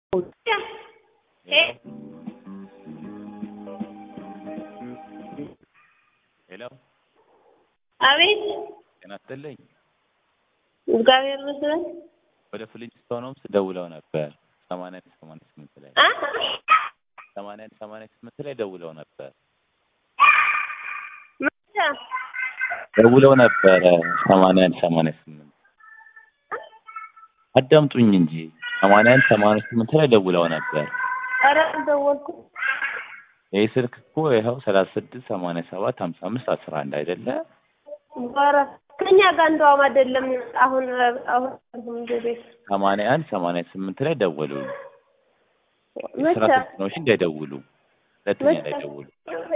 ሄሎ አቤት ጤና ይስጥልኝ። እግዚአብሔር ይመስገን። ወደ ፍሊንስቶን ሆምስ ደውለው ነበር ሰማንያ አንድ ሰማንያ ስምንት ላይ አ ሰማንያ አንድ ሰማንያ ስምንት ላይ ደውለው ነበር መቼ? ደውለው ነበረ ሰማንያ አንድ ሰማንያ ስምንት አዳምጡኝ እንጂ ሰማንያ አንድ ሰማንያ ስምንት ላይ ደውለው ነበር። ኧረ አልደወልኩም። ይህ ስልክ እኮ ይኸው ሰላሳ ስድስት ሰማንያ ሰባት ሀምሳ አምስት አስራ አንድ አይደለ? ኧረ ከእኛ ጋር እንደውም አይደለም። አሁን አሁን ወደ ቤት ሰማንያ አንድ ሰማንያ ስምንት ላይ ደወሉ። መቼ? ስራ ስልክ ነው እሺ፣ እንዳይደውሉ ሁለተኛ መቼ? እንዳይደውሉ